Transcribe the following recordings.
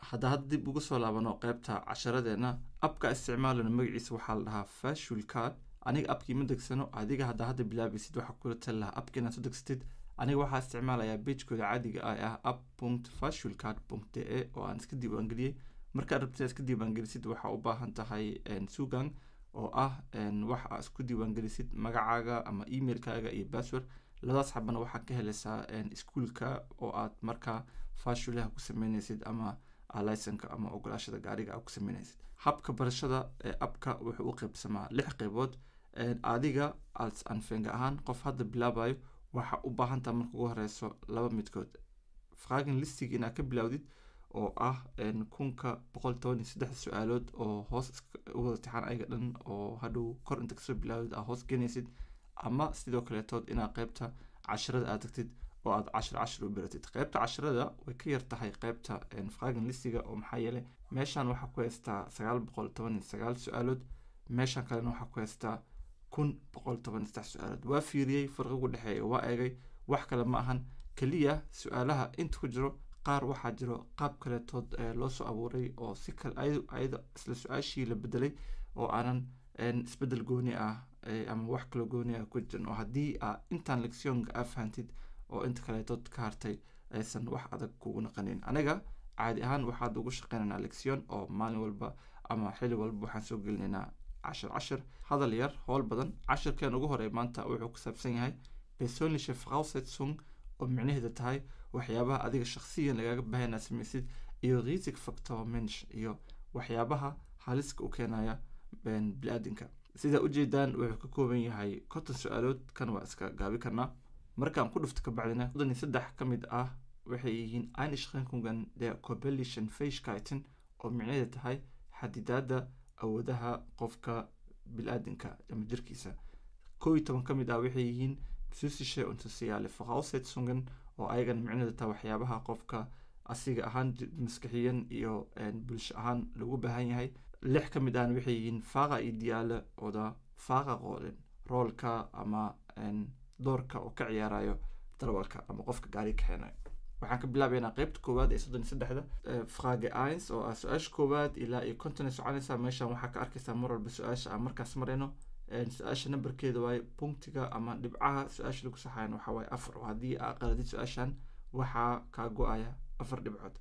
hadda hadda dib ugu soo laabano qeybta casharadeena abka isticmaalana magaciisa waxaa la dhahaa fashul card aniga abkii ma degsano adiga hadda hadda bilaabaysid waxaa kula tali lahaa abka inaad soo degsatid aniga waxaa isticmaalayaa pagekooda caadiga ah ah app punct fashulcard punct de e oo aan iska diiwaangeliyey markaad rabtid iska diiwaangelisid waxaa u baahan tahay sugan oo ah wax aa isku diiwaangelisid magacaaga ama emailkaaga iyo password labadaas xabana waxaad ka helaysaa iskuolka oo aad markaa fashulaha ku sameyneysid ama licenka ama ogolaashada gaariga aad ku sameyneysid habka barashada ee abka wuxuu u qeybsamaa lix qeybood adiga als anfenga ahaan qof hadda bilaabayo waxaa u baahantaha marka ugu horeyso laba midkood fragen listig inaad ka bilaawdid oo ah kunka boqol toban iyo saddex su-aalood oo hoos u wada tixaan ayaga dhan oo hadhow kor inta kasoo bilaawdid aad hoos genaysid ama sidoo kaleetood inaad qeybta casharada aad tagtid oo aad cashir cashir u baratid qeybta casharada way ka yar tahay qeybta fragen listiga oo maxaa yeelay meeshan waxaa ku haystaa sagaal boqol toban iyo sagaal su-aalood meeshan kalena waxaa ku haystaa kun boqol toban iyo saddex su-aalood waa fiiriyey farqigu dhexeeya waa eegay wax kale ma ahan keliya su-aalaha inta ku jiro qaar waxaa jiro qaab kaletood loo soo abuuray oo si kale ayada isla su-aashii la bedelay oo aanan isbedel gooni ah ama wax kaloo gooni ah ku jirin oo haddii aa intaan lectionka aa fahantid oo inta kaleetood ka hartay aysan wax adag kugu naqanin aniga caadi ahaan waxaad ugu shaqeynaynaa lection oo maalin walba ama xili walba waxaan soo gelinaynaa cashir cashir hadal yar howl badan cashirkeen ugu horey maanta wuxuu ku saabsan yahay personliche voraussetzung oo micnaheeda tahay waxyaabaha adiga shakhsiyan lagaaga baahan inaad samaysid iyo risig factor mensch iyo waxyaabaha haliska u keenaya bili-aadinka sidaa ujeedaan wuxuu ka kooban yahay konton su-aalood kan waa iska gaabi karnaa markaan ku dhufto kabacdina soddon iyo saddex ka mid ah waxay yihiin einschränkungen der cobelischen fähigkeiten oo micnaheeda tahay xadidaada awoodaha qofka bil-aadinka ama jirkiisa kow iyo toban ka mid ah waxay yihiin psychische und soziale voraussetzungen oo ayagana micnaheeda tahay waxyaabaha qofka asiga ahaan maskaxiyan iyo bulsho ahaan lagu baahan yahay lix ka mid ahna waxay yihiin faqa ideale oda faqa qoolen roolka ama doorka oo ka ciyaarayo darwalka ama qofka gaari kaxeenayo waxaan ka bilaabaynaa qeybta koowaad ee soddon iyo saddexda frage eins oo ah su-aasha koowaad ilaa iyo konton ay soconaysaa meeshan waxaa ka arkaysaa mar walba su-aasha aan markaas marayno su-aasha nambarkeeda waaye punktiga ama dhibcaha su-aasha lagu saxayan waxaa waaye afar oo haddii aa qaladid su-aashan waxaa kaa go-aya afar dhibcood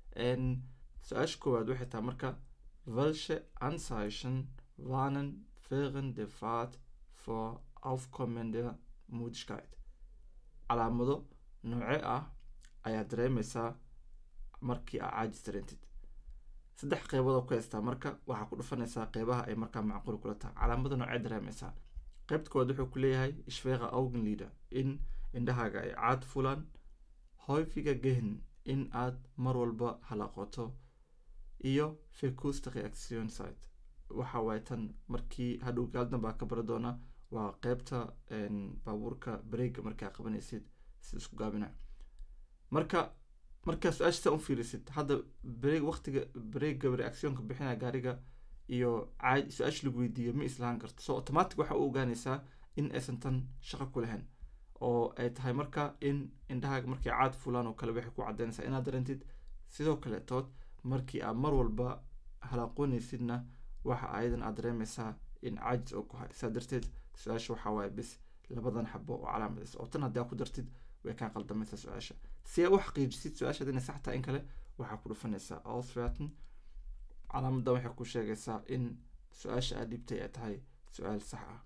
su-aasha koowaad waxay tahay marka welche anzeichen warnen während der fahrt vor aufkommender mudigkeit calaamado nooce ah ayaa dareemaysaa markii aa caajis dareentid saddex qeybood oo ku haystaa marka waxaa ku dhufanaysaa qeybaha ay markaa macquul kula tahay calaamada noocee dareemaysaa qeybta koowaad wuxuu ku leeyahay ishfeeqa augenlider in indhahaaga ay caad fulaan häufiger gehen in aad mar walba halaqoto iyo fekusta reaction site waxa waaye tan markii hadhow gaaldan baa ka bari doona waa qeybta baabuurka bareega markaa qabanaysid sida isku gaabina marka markaa su-aasha saa u fiirisid hadda bareeg waqtiga bareega reactionka bixinaya gaariga iyo caadi su-aasha lagu weydiiyo ma islahan karto so automatic waxa u ogaanaysaa in aysan tan shaqo ku lahayn oo ay tahay marka in indhahaaga markay caad fulaan oo kale waxay ku cadeynaysaa inaad dareentid sidoo kaletood markii aad mar walba halaaqoonaysidna waxa ayadan aad dareemaysaa in caajis oo ku hay saa darteed su-aasha waxaa waaye bis labadan xabo oo calaamadaysa oo tan haddii aa ku dartid way kaa qaldamaysaa su-aasha si aa u xaqiijisid su-aashaad inay sax tahay in kale waxaa ku dhufanaysaa auswerten calaamadan waxay ku sheegaysaa in su-aasha aad dhibtay ay tahay su-aal sax ah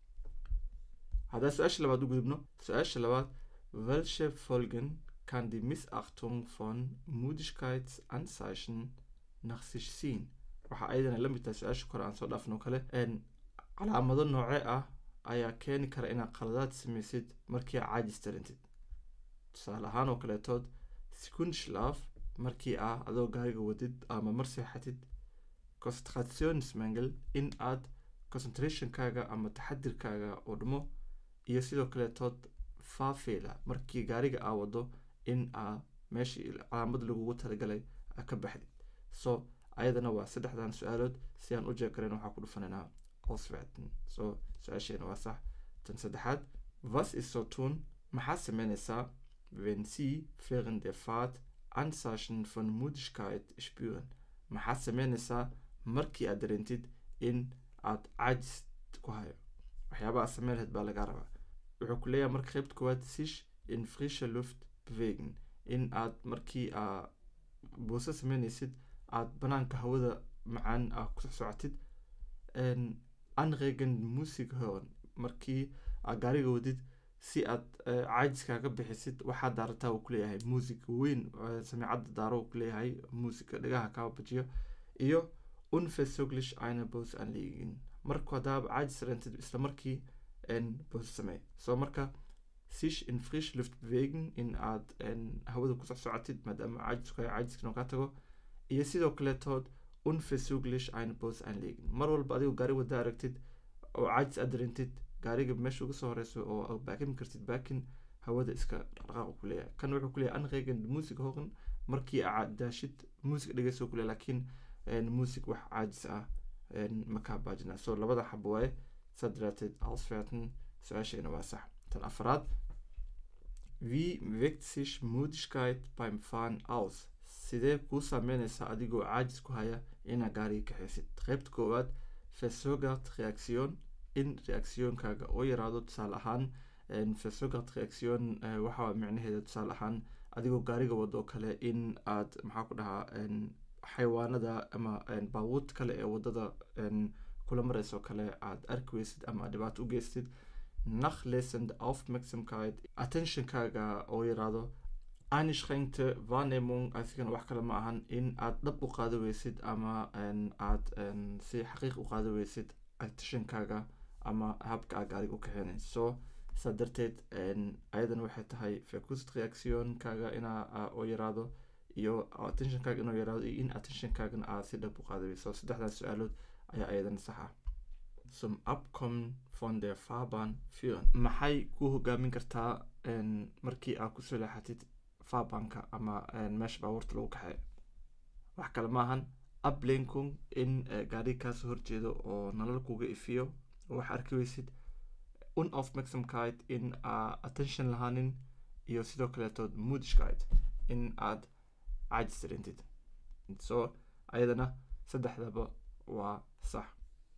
haddaan su-aasha labaad u gudubno su-aasha labaad welche folgen kann die missachtung von mudigkeitsanzeichen nach sich ziehen waxaa ayadana la mid tahay su-aasha kore aan soo dhaafno kale calaamado nooce ah ayaa keeni kara inaad qaladaad samaysid markii aa caajis darantid tusaale ahaan oo kaleetood sekundschlaf markii ah adoo gaariga wadid ama mar seexatid concentrationsmangel in aad concentrationkaaga ama taxadirkaaga oo dhumo iyo sidoo kaleetood faafeela markii gaariga aa wado in aa meeshii calaamad lagugu talagalay aa ka baxdid so ayadana waa saddexdan su-aalood si aan u jeekarayn waxaa ku dhufanaynaa osverten so su-aasheena waa sax tan saddexaad was is so tun maxaa sameynaysaa wenn sie während der fahrt Anzeichen von Müdigkeit spüren maxaad sameynaysaa markii aad dareentid in aad caajis ku hayo waxyaaba aad sameyn lahayd baa lagaa rabaa wuxuu ku leeyahay marka qaybta koowaad sich in frische luft bewegen in aad markii aa buuso sameynaysid aad banaanka hawada macaan aa ku socotid anregen music hören markii aad gaariga wadid si aad caajiskaaga bixisid waxaad daarataa uu kuleeyahay muusig weyn samicadda daaro uu kuleeyahay muusiga dhagaha kaa bajiyo iyo unversuglish eine bos anliegen marku haddaaba caajis rentid isla markii bos samey so marka sich in frisch luft bewegen in aad hawada ku socsocotid maadaama caajisku hay caajiskana kaa tago iyo sidoo kaleetood unversuglish eine bos anliegen mar walba adigoo gaari wada aragtid oo caajis aad dareentid gaariga meesha uga soo horeyso oo baakimi kartid baakin hawada iska dhaqaaq ku leeyahay kan wuxuu kuleeyahay anregen music hoqan markii aad daashid music dhegeyso kuleeyahay laakiin music wax caajis ah makaa baajina so labada xabo waaye saa daraateed ausferten su-aashayna waa sax tan afraad wie wirkt sich Müdigkeit beim Fahren aus sidee kuu saameynaysaa adigoo caajis ku haya inaad gaariga kaxaysid qaybta koowaad versogert reaction in reactionkaaga oo yaraado tusaale ahaan versogert reaction waxaa micnaheeda tusaale ahaan adigoo gaariga wado kale in aad maxaa ku dhahaa xayawaanada ama baabuurta kale ee wadada kula mareyso kale aad arki weysid ama aad dhibaato u geystid nachlesend aufmerksamkeit attentionkaaga oo yaraado einschränkte wahrnehmung asigana wax kale ma ahan in aad dhab u qaado weysid ama aad si xaqiiq u qaado weysid attentionkaaga ama habka aad gaariga u kaxeynayso so saa darteed ayadana waxay tahay fecust reactionkaaga inaa oo yaraado iyo attentionkaaga inuu yaraado iyo in attentionkaagana aad si dhab u qaado weyso saddexdaas su-aalood ayaa ayadana sax ah zum abkommen von der fahrbahn führen maxay ku hogaamin kartaa markii aad kusoo leexatid fabanka ama meesha baabuurta lagu kaxeeyo wax kale maahan ablenkung in gaariga kaasoo horjeedo oo nalal kuga ifiyo oo wax arki weysid unaufmerksamkeit in aa attention lahaanin iyo sidoo kaleetood moodishkeit in aad caajis dareentid so ayadana saddexdaba waa sax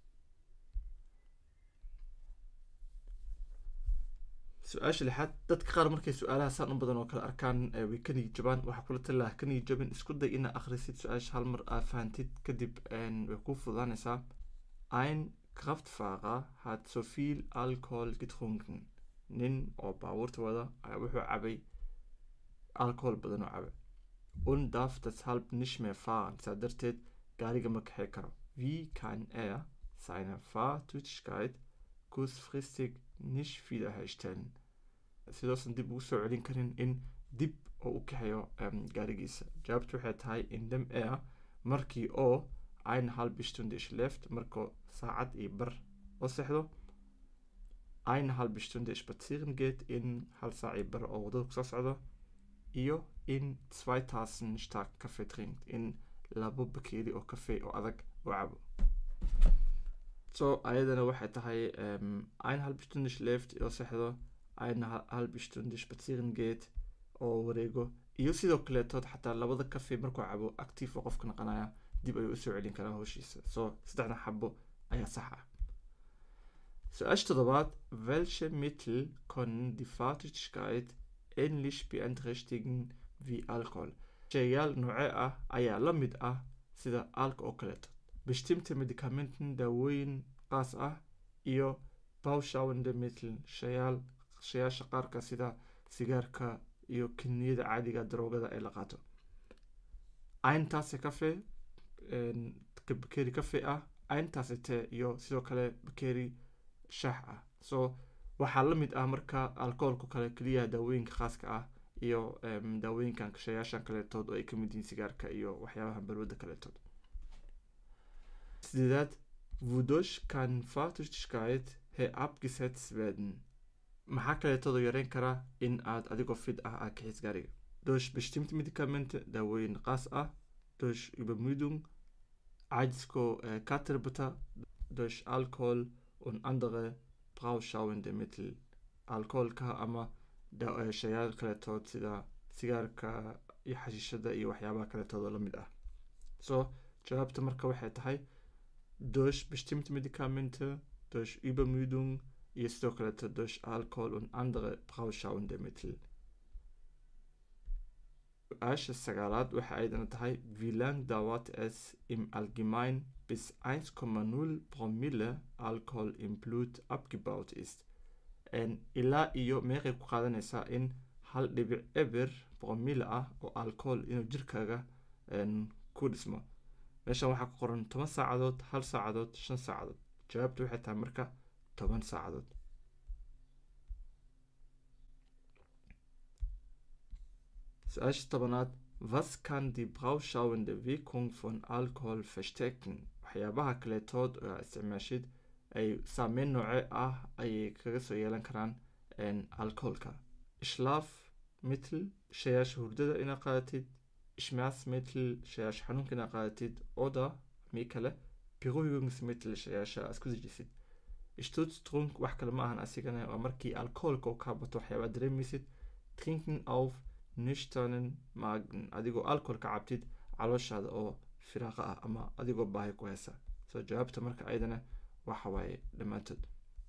su-aasha lixaad dadka qaar markay su-aalaha saan u badan oo kale arkaan way ka niyid jabaan waxaa kula tali lahaa ka niyid jabin isku day inaa akhrisid su-aasha hal mar aa fahantid kadib way kuu fududaanaysaa ein kraftfahrer hat so viel alcohol getrunken nin oo baabuurta wada wuxuu cabay alcohol badan oo cabay und darf deshalb nicht mehr fahren saa darteed gaariga ma kaxey karo wie kann er seine fahrtüchtigkeit kurzfristig nicht wiederherstellen sidoosan dib ugu soo celin karin in dib oo u kaxeeyo gaarigiisa jawaabtu waxay tahay indem er markii oo ein halbe stunde schläft markoo saacad iyo bar oo sexdo ein halbe stunde spazieren geht in hal saac iyo bar oo wadada kusoo socdo iyo in zwei tassen stark kafe trinkt in labo bakeeri oo kafe oo adag oo cabo so ayadana waxay tahay ein halbe stunde schläft oo sexdo ein halbe stunde spazieren geht oo wareego iyo sidoo kaleetood xataa labada kafe markuu cabo active oo qofka naqanaya dib ayuu usoo celin karaa howshiisa so saddexda xabo ayaa sax ah su-aasha toddobaad welche mittel können die fahrtüchtigkeit ähnlich beeinträchtigen wie alcohol sheeyaal noocee ah ayaa la mid ah sida alka oo kaleeto bestimmte medikamenten daawooyin qaas ah iyo bawshawande mittel shayaal shayaasha qaarka sida sigaarka iyo kiniyada caadiga daroogada ee la qaato ayntaase cafe bakeeri cafe ah ayntaase tee iyo sidoo kale bakeeri shaax ah so waxaa la mid ah marka alcoholka kale keliya daawooyinka khaaska ah iyo daawooyinkan shayaashan kaleetood oo ay kamid yihiin sigaarka iyo waxyaabaha balwada kaleetood sideedaad wodurch kann fahrtüchtigkeit herabgesetzt werden maxaa kaleetooda yareyn karaa in aad adigoo fid ah aad kaxis gaariga durch bestimmte medikamente daawooyin qaas ah durch übermüdung caajisko katarbata durch alcohol und andere brauschauende mittel alcoholka ama shayaal kaletood sida sigaarka iyo xashiishada iyo waxyaabaha kaleetooda la mid ah so jawaabta marka waxay tahay durch bestimmte Medikamente, durch Übermüdung iyo sidoo kaleeto durch Alkohol und andere brauschauende Mittel. Su-aasha sagaalaad waxa aydana tahay wie lang dauert es im Allgemein bis 1,0 Promille Alkohol im Blut abgebaut ist ilaa iyo meeqay ku qaadanaysaa in hal dhibic eber promille ah oo alcohol inuu jirkaaga ku dhismo meeshan waxaa ku qoran toban saacadood hal saacadood shan saacadood jawaabtu waxay tahay marka toban saacadood su-aasha tobanaad was kann die brauschauende wirkung von alcohol verstecken waxyaabaha kaleetood oo aa isticmaashid ay saameyn nooce ah ayay kaga soo yeelan karaan alcoholka ishlaaf mitl shayaasha hurdada inaad qaadatid ishmaasmitl shayaasha xanuunka inaad qaadatid oda mii kale beruhigungsmitl shayaasha aad isku dejisid stutztrunk wax kale ma ahan asigana waa markii alcoholka uu kaa bato waxyaabaa dareemaysid trinken auf nishtanen magen adigoo alcohol ka cabtid calooshaada oo firaaqa ah ama adigoo baahi ku heysa soo jawaabta marka ayadana waxa waaye dhammaantood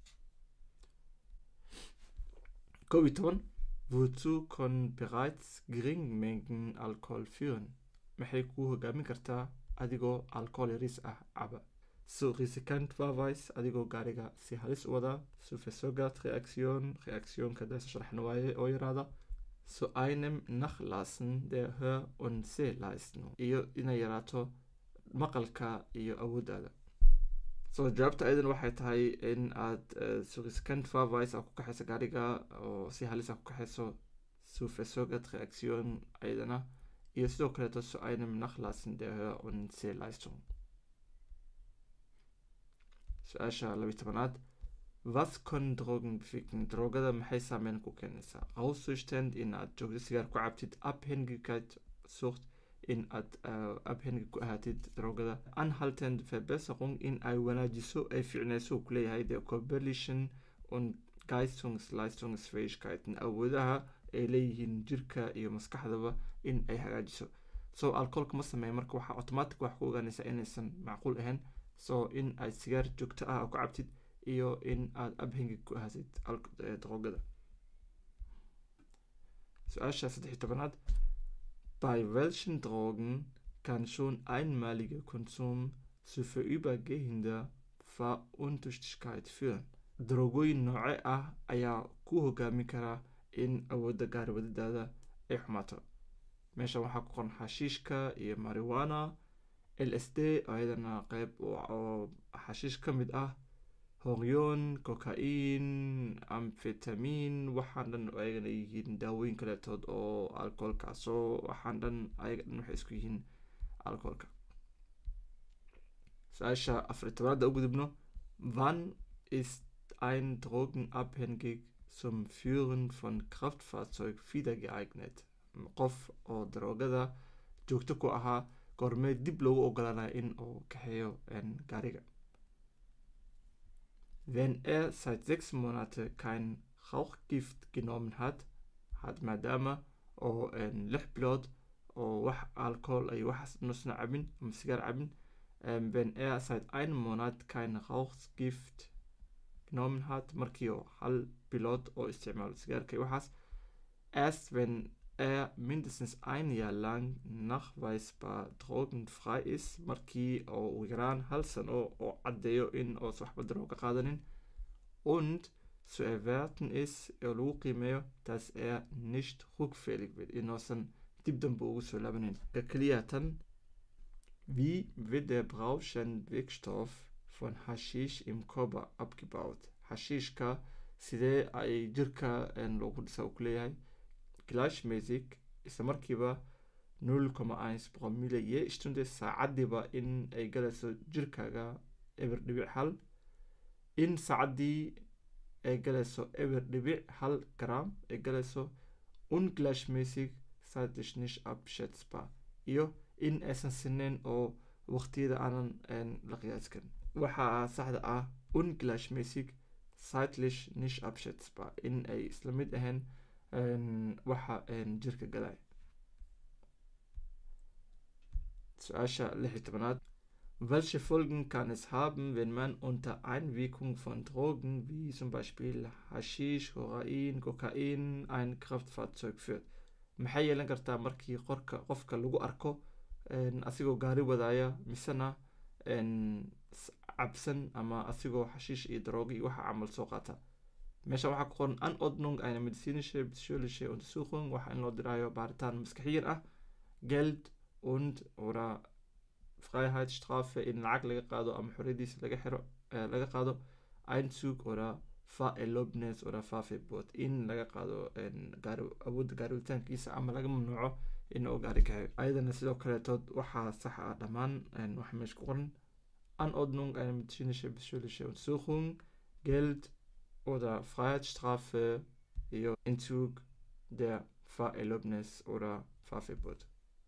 kow iyo toban wozu kon bereits gering mengen alcohol führen maxay kuu hogaamin kartaa adigoo alcohol yariis ah caba so risikant warweis adigoo gaariga si halis u wadaa so versogat reaktion reaktionka daasa sharaxna waaye oo yaraada so einem nachlassen der hör und sehleistung iyo inay yaraato maqalka iyo awooddaada so jawaabta ayadan waxay tahay in aad suriscant farvice aa ku kaxayso gaariga oo si halis a ku kaxayso sufesogat reaktion ayadana iyo sidoo kaleeto so einem nachlassen der hör und sehleistung su-aasha labiyi tobanaad was kon drogen beficken drogada maxay saameyn ku keenaysaa auszustand in aad joogto sigaar ku cabtid abhängigkeit sucht in aad abhängig ku ahaatid drogada anhaltend verbesserung in ay wanaajiso ay ficnayso ku leeyahay the coalition und geistungsleistungsfähigkeiten awoodaha ay leeyihiin jirka iyo maskaxdaba in ay hagaajiso so alcoholka ma sameeya marka waxaa automatic wax ku ogaanaysaa inaysan macquul ahayn so in aad sigaar joogto ah ku cabtid iyo in aad abhängig ku ahaatid drogada su-aasha saddex iyo tobanaad Bei welchen Drogen kann schon einmaliger Konsum zu vorübergehender Veruntuchtigkeit führen? Drogooyin nooce ah ayaa ku hogaami karaa in awoodda gaarwadadaada ay xumaato meeshan waxaa ku qoran xashiishka iyo mariwana l s d oo ayadana qeyb oo xashiish ka mid ah horyon cocain amfetamin waxaan dhan ayagana yihiin daawooyin kaleetood oo alcoholka soo waxaan dhan ayaga dhan waxay isku yihiin alcoholka su-aasha afar tobanaada u gudubno wann ist ein drogenabhängig zum führen von kraftfahrzeug wieder geeignet qof oo daroogada joogto ku ahaa goormee dib loogu ogolaanaya in uu kaxeeyo gaariga Wenn er seit sechs Monate kein Rauchgift genommen hat, hat maadaama oo lix bilood oo wax alcohol ay waxaas nusna cabin ama sigaar cabin wenn er seit einem Monat kein Rauchgift genommen hat markii oo hal bilood oo isticmaalo sigaarka iyo waxaas erst wenn er mindestens ein Jahr lang nachweisbar drogenfrei ist markii oo ugu yaraan hal sano oo caddeeyo in oosa waxba darooga qaadanin und zu erwerten ist oo lagu qiimeeyo dass er nicht rückfällig wird inuusan dib dambe ugu soo laabanin ka keliya tan wie wird der Brauschenwirkstoff von Haschisch im Körper abgebaut xashiishka sidee ay jirka loogu dhisa u kuleeyahay gleichmäßig isla markiiba null comma eins promille je stunde saacadiiba in ay galayso jirkaaga eber dhibic hal in saacaddii ay galayso eber dhibic hal gram ay galayso ungleichmäßig zeitlich nicht abschätzbar iyo in aysan sineyn oo waqtiyada aanan la qiyaasi karin waxaa saxda ah ungleichmäßig zeitlich nicht abschätzbar in ay isla mid ahayn waxa jirka galay su-aasha lix iyo tobanaad welche Folgen kann es haben, wenn man unter Einwirkung von Drogen wie zum Beispiel Haschisch, Kokain, Kokain ein Kraftfahrzeug führt? maxay yeelan kartaa markii qorka qofka lagu arko asigoo gaari wadaaya misena cabsan ama asigoo xashiish iyo darooga iyo waxa camal soo qaata meesha waxaa ku qoran anordnung eine medizinische psychologische untersuchung waxa in loo diraayo baaritaan maskaxiyan ah geld und oder freiheitsstrafe in lacag laga qaado ama xoriyadiisa laga xiro laga qaado einzug oder faelobnes oder fafebot in laga qaado awoodda gaariwitaankiisa ama laga mamnuuco in uu gaari kaxeyo ayadana sidoo kaleetood waxaa sax ah dhammaan waxa meesha ku qoran anordnung eine medizinische psychologische untersuchung geld oder freiheitsstrafe iyo entzug der faelobnes oder fafebot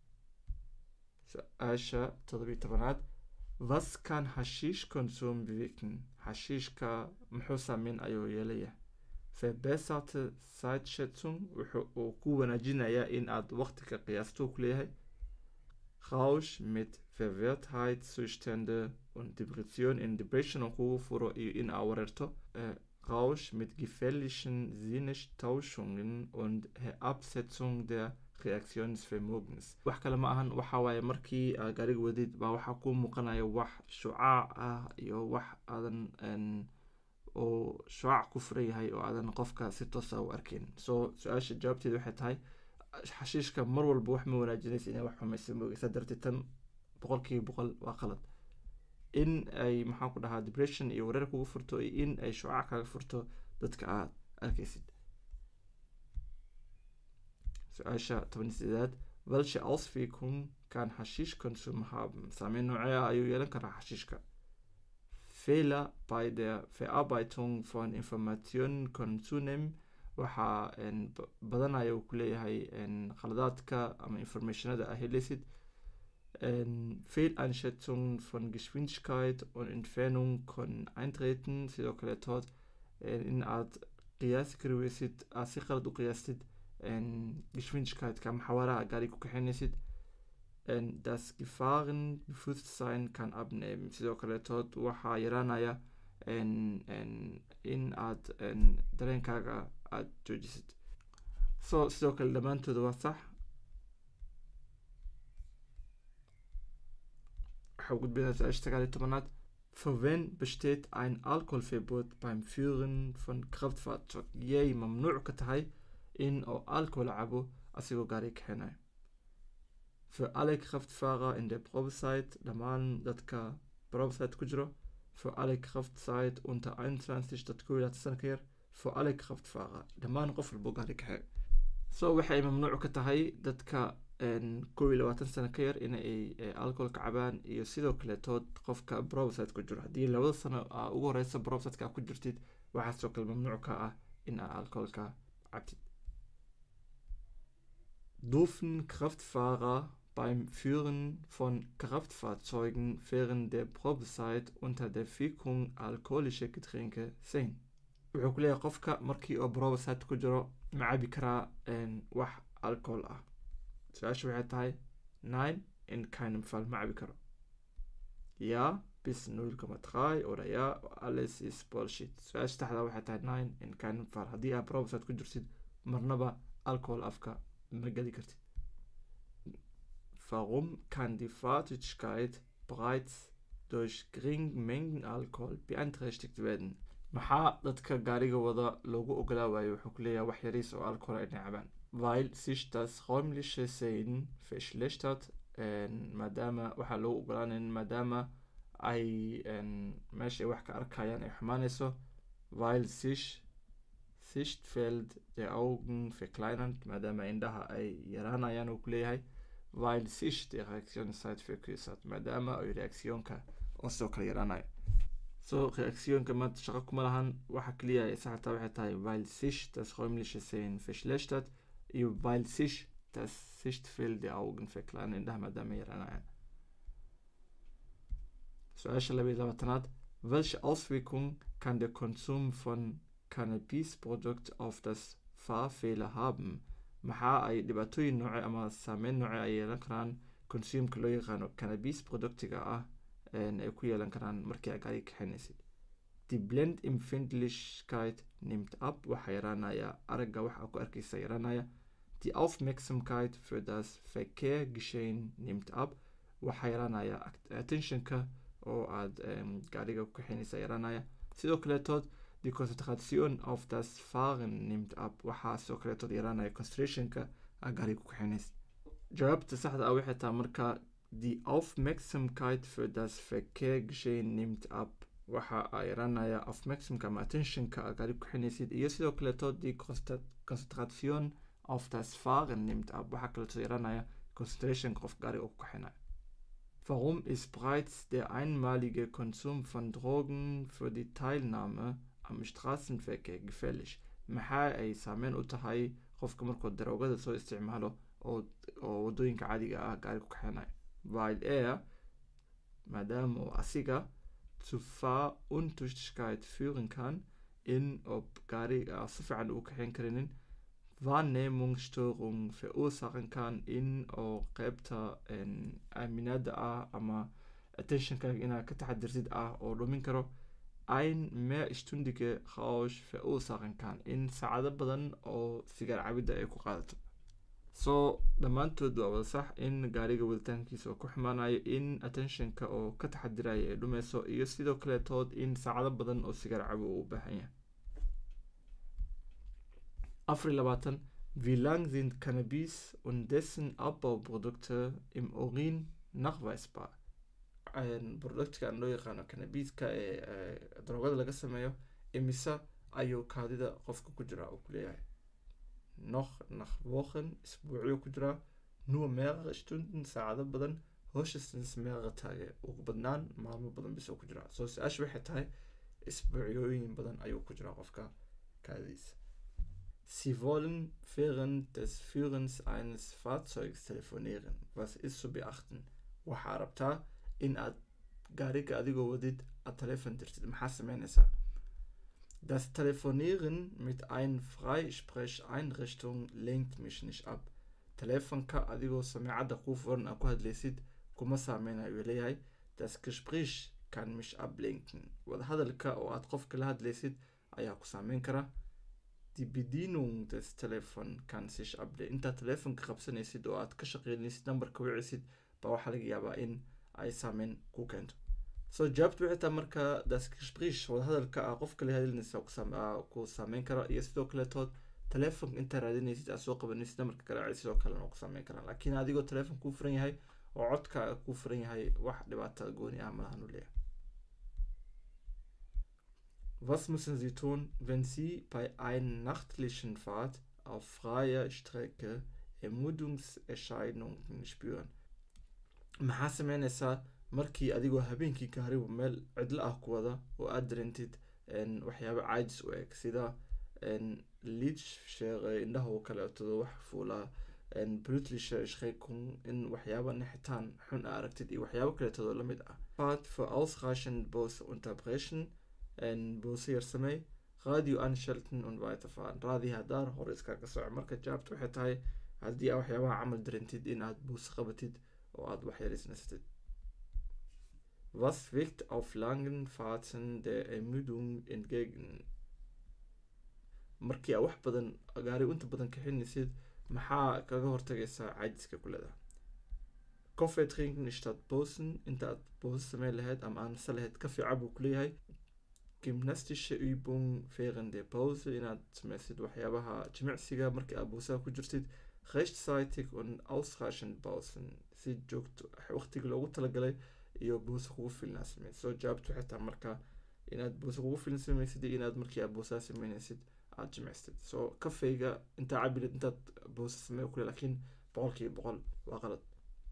su-aasha todobiyo tobanaad was kan hashiish consum bewirken hashiishka muxuu saameyn ayuu yeelaya verbesserte zeitschätzung wuxuu uu ku wanaajinayaa in aad waqtiga qiyaasto ku leeyahay rausch mit verwirrtheitszustände und depression in depression uu kugu furo iyo in aa wareerto rausch mit gefährlichen sinnestauschungen und herabsetzung der reaktionsvermogens wax kale ma ahan waxa waaye markii aa gaariga wadid baa waxaa ku muuqanaya wax shucaac ah iyo wax aadan oo shucaac ku furan yahay oo aadan qofka si toosa u arkin so su-aasha jawaabteeda waxay tahay xashiishka mar walba wax ma wanaajinaysa inay wax xumaysa moogeysa darteed tan boqolkiiba boqol waa qalad in ay maxaan ku dhahaa depression iyo wareer kugu furto iyo in ay shucaac kaga furto dadka aad arkaysid su-aasha toban sideedaad welche auswirkung kann hashiishkonsum haben saameyn noocee ah ayuu yeelan karaa xashiishka fehler bei der verarbeitung von informationen können zunehmen waxaa badanaya uu ku leeyahay khaladaadka ama informationada ah helaysid fehleinschätzung von geschwindigkeit und entfernung können eintreten sidoo kaleetood in aad qiyaasi kari weysid aad si qalad u qiyaastid geschwindigkeitska ama xawaaraha gaariga ku kaxeynaysid das gefahrenbewusstsein kann abnehmen sidoo kaleetood waxaa yaraanaya in aad dareenkaaga aada joojisid so sidoo kale dhammaantooda waa sax waxaa gudbinaa su-aasha sagaal iyo tobanaad für wen besteht ein alkoholverbot beim führen von kraftfahrzeug yay mamnuuc ka tahay in oo alcohol cabo asigoo gaari kaxeynaya für alle kraftfahrer in der probezeit dhammaan dadka probezeit ku jiro für alle kraftzeit unter 21 dad kow iyo labaatan sana ka yar für alle kraftfahrer dhammaan qof walbo gaari kaxeeyo so waxay mamnuuc ka tahay dadka kow iyo labaatan sano ka yar inay alcoholka cabaan iyo sidoo kaletood qofka probesite ku jiro haddii labada sano aa ugu horeysa probesiteka ku jirtid waxaa sidoo kale mamnuuc ka ah in aa alcoholka cabtid dürfen Kraftfahrer beim Führen von Kraftfahrzeugen während der Probezeit unter der Wirkung alkoholischer Getränke sein wuxuu ku leeyahay qofka markii oo probesite ku jiro ma cabi karaa wax alcohol ah su-aasha waxay tahay nine in keinem fall ma cabi karo ya bis null comma drei oder ya alles is bullshit su-aasha saxda waxay tahay nine in keinem fall haddii aad probesite ku jirtid marnaba alcohol afka ma geli kartid warum kann die Fahrtätigkeit bereits durch geringe Mengen Alkohol beeinträchtigt werden maxaa dadka gaariga wada loogu ogolaa waayo wuxuu ku leeyahay wax yariis oo alcohol ay cabaan weil sich das räumliche Sehen verschlechtert maadaama waxaa loogu ogolaanayn maadaama ay meesha ay wax ka arkayaan ay xumaanayso weil sich Sichtfeld der Augen verkleinert maadaama indhaha ay yaraanayaan uu ku leeyahay weil sich die Reaktionszeit verkürzt maadaama ay reaktionka oo sidoo kale yaraanayo so reaktionka maanta shaqo kuma lahan waxa kaliya ay saxataa waxay tahay weil sich das räumliche Sehen verschlechtert iyo weil sich das Sichtfeld der Augen verkleinert indhaha maadaama ay yaraanayaan su-aasha laba iyo labaatanaad welche Auswirkung kann der Konsum von Cannabis-Produkt auf das Fahrfehler haben maxaa ay dhibaatooyin nooce ama saameyn nooce ay yeelan karaan consumka loo yaqaano cannabis productiga ah ay ku yeelan karaan markii aad gaariga kaxinaysid die blendempfindlichkeit nimmt ab waxaa yaraanaya aragga waxa ku arkaysa yaraanaya die aufmerksamkeit für das verkehrgeschehen nimmt ab waxaa yaraanaya attentionka oo aad gaariga ku kaxinaysa yaraanaya sidoo kaleetood die concentration auf das fahren nimmt ab waxaa sidoo kaleetood yaraanaya concentrationka aad gaariga ku kaxinaysa jawaabta saxda ah waxay tahay marka die aufmerksamkeit für das verkehrgeschehen nimmt ab waxa ay yaraanaya aufmerksamka ama attentionka aad gaariga ku kaxinaysid iyo sidoo kaleetood die concentration auf das fahren nimmt ab waxaa kaleetood yaraanaya concentrationka qof gaariga ku kaxinaya Warum ist bereits der einmalige Konsum von Drogen für die Teilnahme am Straßenverkehr gefährlich? maxaa ay saameyn u tahay qofka markuu daroogada soo isticmaalo oo wadooyinka caadiga ah gaari ku kaxeenayo while er maadaama uu asiga zu Fahruntuchtigkeit führen kann in ob gaariga si fiican uu kaxeyn karinin Wahrnehmungsstörung verursachen kann in oo qeybta aaminaada ah ama attentionkaaga inaad ka taxadirsid ah oo dhumin karo ein mehrstundige Rausch verursachen kann in saacado badan oo sigaar cabidda ay ku qaadato so dhammaantood waa wada sax in gaariga waditaankiisa oo ku xumaanayo in attentionka oo ka taxadiraya ay dhumeyso iyo sidoo kaleetood in saacado badan oo sigaar cabo uu u baahan yahay afar labaatan wie lang sind Cannabis und dessen Abbauprodukte im Urin nachweisbar productkan loo yaqaano cannabiska ee daroogada laga sameeyo imise ayuu kaadida qofka ku jiraa uu kuleeyahay noch nach wochen isbuucyo ku jiraa nur mehrere stunden saacado badan hoshastens mehrere tage ugu badnaan maalmo badan bisoo ku jiraa soo su-aasha waxay tahay isbuucyooyin badan ayuu ku jiraa qofka kaadidiisa Sie wollen während des Führens eines Fahrzeugs telefonieren. Was ist zu beachten? waxaa rabtaa in aad gaariga adigoo wadid aad telefon dirtid maxaa sameynaysaa das telefonieren mit ein freisprecheinrichtung lenkt mich nicht ab telefonka adigoo sameecadda kuu furan aad ku hadlaysid kuma saameynayo uu leeyahay das gespräch kann mich ablenken wadahadalka oo aad qofka la hadlaysid ayaa ku saameyn kara die bedienung des telefon kann sich ablenken intaad telefonka qabsanaysid oo aad ka shaqeynaysid nambarka wicisid baa waxaa laga yaabaa in ay saameyn ku keento so jawaabtu waxay tahay marka das gespräch wadahadalka ah qofka la hadlinaysa ku saameyn kara iyo sidoo kaleetood telefonka intaa raadinaysid aad soo qabanaysid namarka garaacay sidoo kalena ku saameyn karaan laakiin adigoo telefon kuu furan yahay oo codka kuu furan yahay wax dhibaata gooni ah malahan u leeyahay Was müssen Sie tun, wenn Sie bei einer nachtlichen Fahrt auf freier Strecke Ermüdungserscheinungen spüren? maxaa sameynaysaa markii adigoo habeenkii gaarigu meel cidlo ah ku wada oo aad dareentid waxyaaba caajis u eg sida liid sheeqe indhaha oo kaleetado wax fuulaa brutlische schreckung in waxyaaba nixitaan xun a aragtid iyo waxyaabo kaleetado lamid ah fahrt für ausreichend bose unterbrechen bose yar samey radio anschalten und weiterfahren raadi hadaar hore iskaga soco marka jawaabta waxay tahay haddii aa waxyaabaha camal dareentid in aad buuse qabatid oo aad wax yarisnastid was wirkt auf langen fahrten der ermüdung entgegen markii aa wax badan gaari inta badan kaxinaysid maxaa kaga hortagaysaa caajiska kulada coffee trinken statt bosen inta aad boose sameyn lahayd ama aan nasa lahayd kafi cab uu kuleeyahay gymnastische übung während der pause inaad sameysid waxyaabaha jimicsiga markii aad boosaha ku jirtid rechtzeitig und ausreichend pausen si joogto waqtiga loogu talagalay iyo buuse kugu filnaa sameyd soo jawaabtu waxay tahay marka inaad buuse kugu filin sameysid iyo inaad markii aad buusaha sameynaysid aad jimicsatid soo kafeyga intaa cabilid intaad buuse samey kule laakiin boqolkiiba boqol waa qalad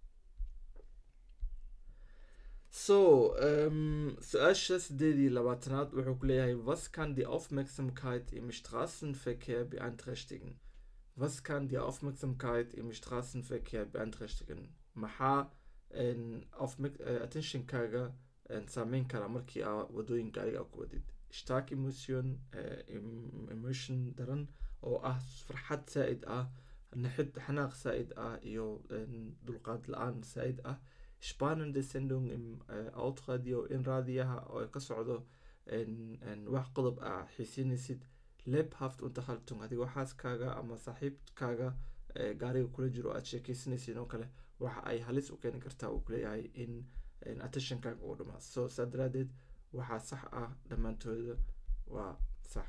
so um, su-aasha sideed iyo labaatanaad wuxuu ku leeyahay was kann die aufmerksamkeit im straßenverkehr beeinträchtigen was kann die Aufmerksamkeit im Straßenverkehr beeinträchtigen maxaa attentionkaaga saameyn kara markii aa wadooyin gaariga ku wadid stark emotion emotion daran oo ah farxad saa-id ah naxid xanaaq saa-id ah iyo dulqaad la-aan saa-id ah spannende sendung im outradio in raadiyaha oo ka socdo wax qodob ah xiisinaysid lebhaft unterhaltung adigoo xaaskaaga ama saaxiibkaaga gaariga kula jiro aad sheekeysanaysid oo kale waxa ay halis u keeni kartaa uu kuleeyahay in attentionkaaga uu dhamaa so saa daraadeed waxaa sax ah dhammaantooda waa sax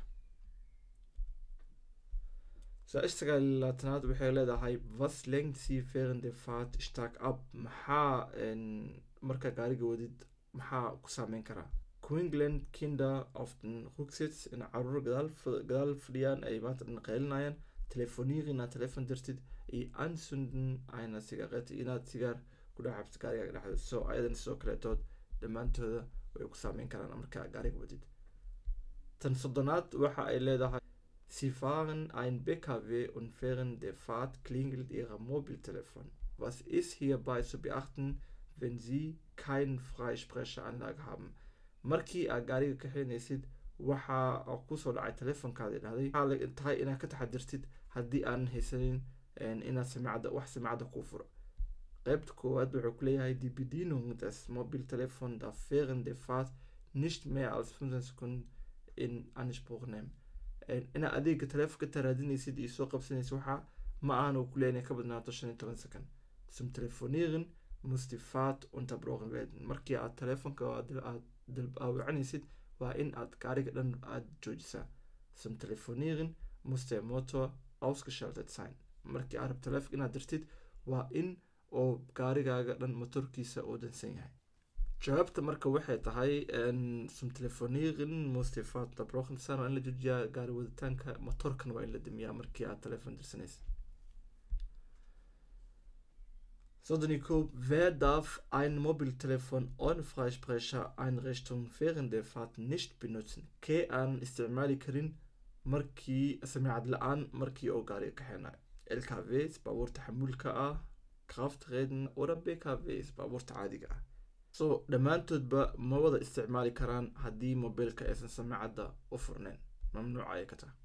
su-aasha sagaalaatanaad waxay leedahay was lengt sie während der fahrt stark ab maxaa markaa gaariga wadid maxaa ku saameyn karaa queensland kinder auf den rugsitz in caruur gadaal fadhiyaan ay maanta dhan qaylinayaan telefonieren inaad telefon dirtid iyo ansunden ayna sigaareta inaad sigaar ku dhex cabto gaarigaaga dhexdeed so ayadan sidoo kaleetood dhammaantooda way ku saameyn karaan markaa gaariga wadid tan soddonaad waxa ay leedahay Sie fahren ein PKW und während der Fahrt klingelt Ihr Mobiltelefon. Was ist hierbei zu beachten, wenn Sie keine Freisprechanlage haben? markii aad gaariga kaxeynaysid waxaa kusoo dhacay telefonkaada dhahday waxaa tahay inaad ka taxadirtid haddii aanan haysanin inaad samicadda wax samicadda kuu furo qaybta koowaad wuxuu kuleeyahay die bedienung des mobiltelefon darf während der fahrt nicht mehr als 15 sekunden in anspruch nehmen inaad adeega telefonka taraadinaysid iyo soo qabsanaysid waxaa ma ahan uu kuleeyahay inay ka badnaato shan iyo toban second zum telefonieren muss die fahrt unterbrochen werden markii aad telefonka aad daawacanaysid waa in aad gaariga dhan aad joojisaa zum telefonieren muss der motor ausgeschaltet sein markii aad rab telefonka inaad dirtid waa in oo gaarigaaga dhan motorkiisa uu dansan yahay jawaabta marka waxay tahay zum telefonieren muss die fahrt unterbrochen sein waa in la joojiyaa gaari waditaanka motorkan waa in la damiyaa markii aad telefon dirsanaysid Sodonikov, wer darf ein Mobiltelefon ohne Freisprechereinrichtung während der Fahrt nicht benutzen? Kee aan isticmaali karin markii samicad la-aan markii oo gaariga kaxeenayo lkvs baabuurta xamuulka ah kraftreden oder bkvs baabuurta caadiga ah so dhammaantoodba ma wada isticmaali karaan haddii mobiilka aysan samicadda u furneyn mamnuuc ayay ka tahay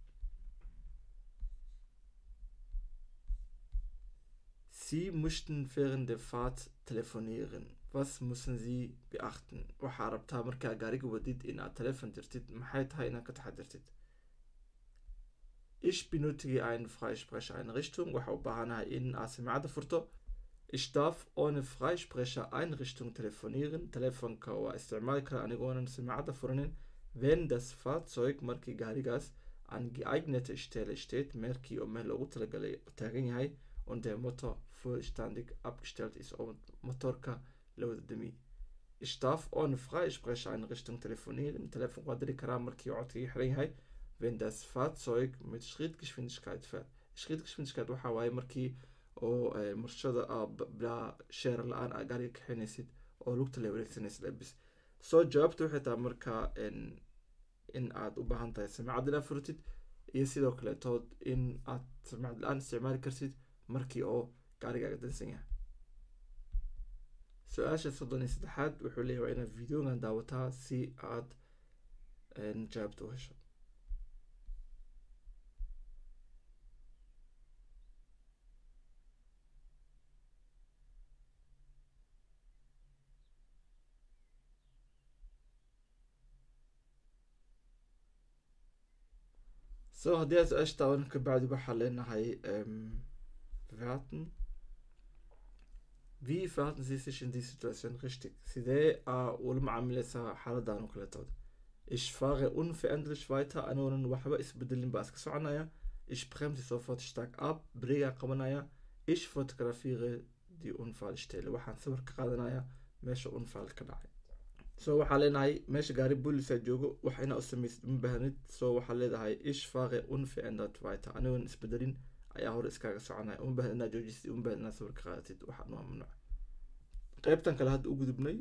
Sie möchten während der Fahrt telefonieren. Was müssen Sie beachten? waxaa rabtaa markaa gaariga wadid in aad telefon dirtid maxay tahay inaad ka taxadirtid ich benötige eine Freisprechereinrichtung waxa u baahanahay in aad samicadda furto ich darf ohne Freisprechereinrichtung telefonieren telefonka waa isticmaali kara anigoonan samicadda furanin wenn das Fahrzeug markii gaarigaas an geeignete Stelle steht meelkii oo meel loogu talagalay taagan yahay und der Motor vollständig abgestellt ist und Motorka lowdami. Ich darf ohne Freisprechereinrichtung telefonieren. Telefon waa diri karaa markii codkii xiran yahay wenn das Fahrzeug mit Schrittgeschwindigkeit fährt. Schrittgeschwindigkeit waxaa waaye markii oo marshada bilaa sheer la-aan aa gaariga kaxinaysid oo lugta la wareegsanaysid abis soo jawaabta waxay tahay markaa in aad u baahan tahay samicad inaad furtid iyo sidoo kaleetood in aad samicad la-aan isticmaali kartid markii oo gaarigaaga dansan yahay su-aasha soddon iyo saddexaad wuxuu leeyahay waa inaad videogan daawataa si aad jawaabta u hesho so haddii aad su-aasha daawan kabacdi waxaa leenahay bewerten. Wie verhalten Sie sich in dieser Situation richtig? Sidee aa ula macaamileysaa xaaladan oo kaletood ich fahre unveränderlich weiter anoonan waxba isbedelin baa iska soconaya ich bremse sofort stark ab breegaa qabanaya ich fotografiere die unfallstelle waxaan sawir ka qaadanaya meesha unfall ka dhacay so waxaa leenahay meesha gaari boolisaa joogo wax inaa u samaysid uma baahnid so waxaa leedahay ich fahre unverändert weiter anigoon isbedelin ayaa hore iskaaga soconaya uma baahn inaad joojisid uma baahn inaad sawir ka qaadatid waxaan waa mamnuuc qaybtan kale hadda u gudubnay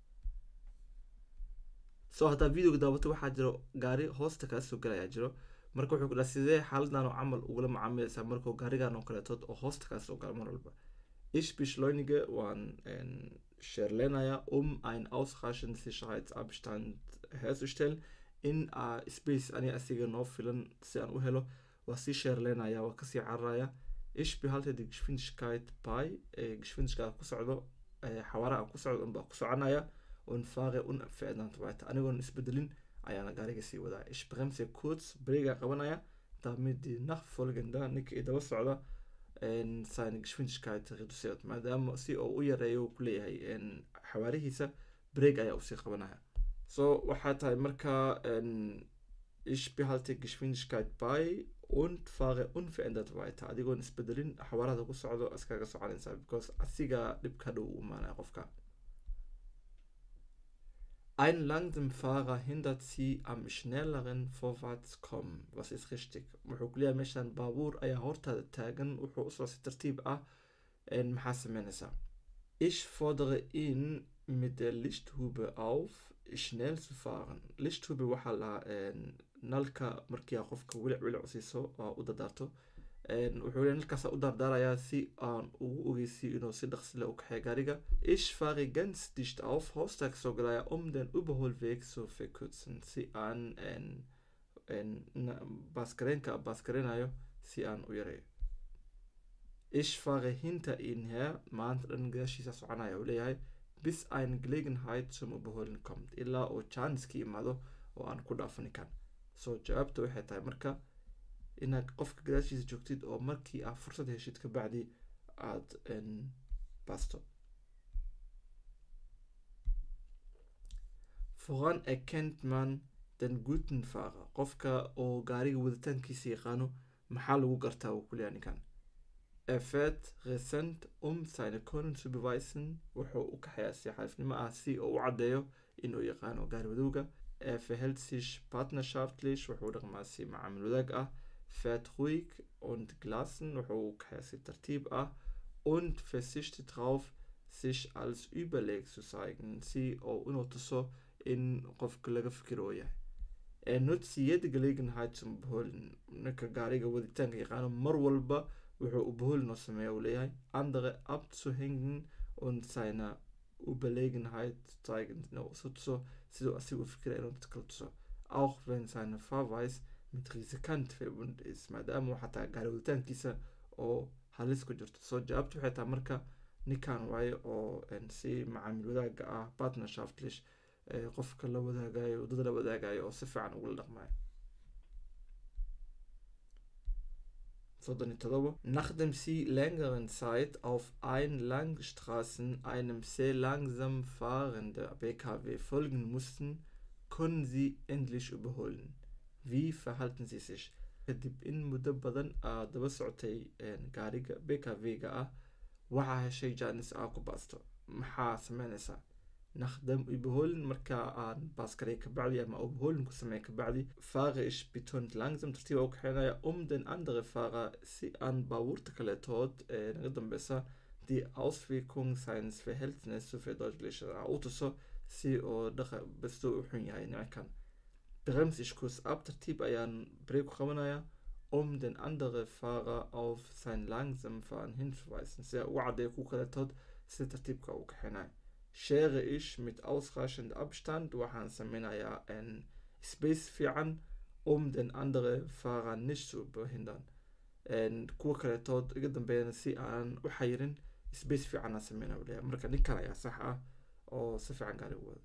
so haddaa videoga daawato waxaa jiro gaari hoosta kaa soo galayaa jiro marka wuxuu ku dhaha sidee xaaladan oo camal ugula macaamilaysaa markuu gaarigan oo kaleetood oo hoosta kaa soo gala mar walba ich beschleunige waan sherlenaya um ein ausreichenden Sicherheitsabstand herzustellen in uh, space ani asiga noo filan si aan u helo waa sii sherlenaya waa kasii cararaya ich behalte die Geschwindigkeit bei ee geschwindigkeit ku socdo xawaaraha ku socdo unbaa ku soconaya und fahre unverändert weiter anigoon isbedelin ayaana gaariga sii wadaa ich bremse kurz breega qabanaya damit die nachfolgende ninka i daba socda seine Geschwindigkeit reduziert maadaama si oo u yareeyo ku leeyahay xawaarihiisa break ayaa usii qabanaya so waxaa tahay marka ich behalte Geschwindigkeit bei und fahre unverändert weiter adigoon isbedelin xawaarada ku socdo iskaga soconaysaa because asiga dhibka dhow u imaanaya qofka Ein Langsamfahrer hindert sie am schnelleren Vorwärtskommen. Was ist richtig? wuxuu ku leeyahay meeshaan baabuur ayaa hortaada taagan wuxuu usoo si tartiib ah maxaa sameynaysaa ich fordere ihn mit der Lichthube auf schnell zu fahren Lichthube waxaa lahaa nalka markii aa qofka wilic wilic siiso oo u dardaarto wuxuu leeyahay nalkaas u dardaarayaa si aan ugu ogeysiyo inuu si dhaqsile u kaxeeyo gaariga ich fahre ganz dicht auf hoosta kasoo galaya um den Überholweg zu verkürzen si aan baaskareenka baaskareenayo si aan u yareeyo ich fahre hinter ihn her maanta dhan gadaashiisa soconaya uu leeyahay bis eine Gelegenheit zum Überholen kommt ilaa uu chance ka imaado oo aan ku dhaafani kan so jawaabta waxay tahay marka inaad qofka gadaashiisa joogtid oo markii aad fursad heshid kabacdi aada basto voran erkennt man den guten fahrer qofka oo gaariga waditaankiisa yaqaano maxaa lagu gartaa uu ku leeyahay ninkan er fährt resent um seine Können zu beweisen wuxuu u kaxayaa si xariifnimo ah si uu u caddeeyo inuu yaqaano gaari wadowga er verhält sich partnerschaftlich wuxuu dhaqmaa si macaamil wadaag ah fährt ruhig und gelassen wuxuu u kaxayaa si tartiib ah und versichtet darauf sich als überleg zu zeigen si oo inuu tuso in qofka laga fikiro oo yahay er nutzt jede Gelegenheit zum Überholen ninka gaariga waditaanka yaqaano mar walba wuxuu Überholen oo sameeya uu leeyahay andere abzuhängen und seine Überlegenheit zeigen inuu isu tuso siduu asiga u fikira inuu dadka tuso auch wenn seine Fahrweise mit riskant verbunden ist maadaama xataa gaari waditaankiisa oo halis ku jirto soo jawaabtu waxay tahay marka ninkan waaye oo si macaamil wadaaga ah partnerschaftlich qofka la wadaagayo waddada la wadaagayo oo si fiican ugula dhaqmayo soddon todoba nachdem sie längeren Zeit auf ein Langstraßen einem sehr langsam fahrenden BKW folgen mussten, können sie endlich überholen. Wie verhalten sie sich? kadib in muddo badan aad daba socotay gaariga BKV-ga ah waxaa heshay jaanis aa ku baasto maxaa sameynaysaa nachdem überholen marka aan baaskaray kabacdi ama überholen ku sameey kabacdi fahre ich betont langsam tartiib u kaxeynaya um den andere fahrer si aan baabuurta kaletood ee naga dambeysa die auswirkung seines verhältnis zu verdeutlichen u tuso si oo dhaqa basto u xun yahay nimankan bremse ich kurz ab tartiib ayaan break ku qabanaya um den andere fahrer auf sein langsam fahren hinzuweisen si u caddeeyo ku kaletood si tartiibka u kaxeynaya schere ich mit ausreichend Abstand waxaan sameynayaa ein space fiican um den andere Fahrer nicht zu behindern kuwa kaletood iga dambeeyana si aan u xayirin space fiican aan sameynaya u leeyahay marka ninkan ayaa sax ah oo si fiican gaari u wada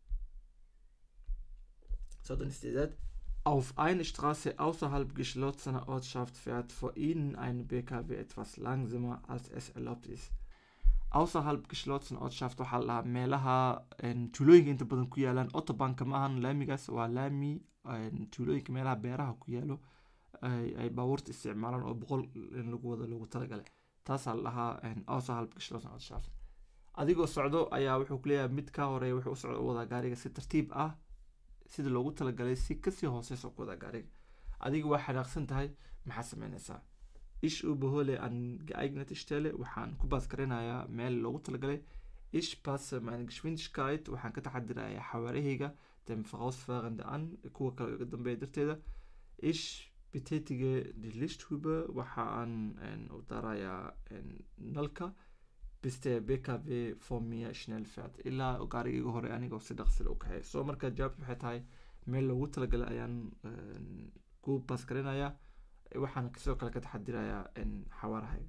soddon sideedaad Auf eine Straße außerhalb geschlossener Ortschaft fährt vor Ihnen ein BKW etwas langsamer, als es erlaubt ist. außerhalb geschlossen Ortschaft waxaa la dhahaa meelaha tuulooyinka inta badan ku yaalaan autobanka maahan laamigaas waa laami tuulooyinka meelaha beeraha ku yaalo ay baabuurta isticmaalaan oo boqol in lagu wada loogu talagalay taasaa la dhahaa außerhalb geschlossen Ortschaft adigoo socdo ayaa wuxuu ku leeyahay mid ka horeeya wuxuu u socdo u wadaa gaariga si tartiib ah sida loogu talagalay si kasii hooseysa ku wadaa gaariga adiga waa xanaaqsan tahay maxaa sameynaysaa ich überhole an geeignete Stelle waxaan ku baaskarinayaa meel loogu talagalay ich passe meine Geschwindigkeit waxaan ka taxadirayaa xawaarahayga dem vorausfahrende an kuwa kale iga dambeeya darteeda ich betätige die Lichthube waxa aan u darayaa nalka bis der BKW vor mir schnell fährt ilaa gaarigayga hore anigoo si dhaqsile u kaxeeya soo marka jawaabtu waxay tahay meel loogu talagalay ayaan ku baasgarinayaa waxaan sidoo kale ka taxadirayaa xawaarahayga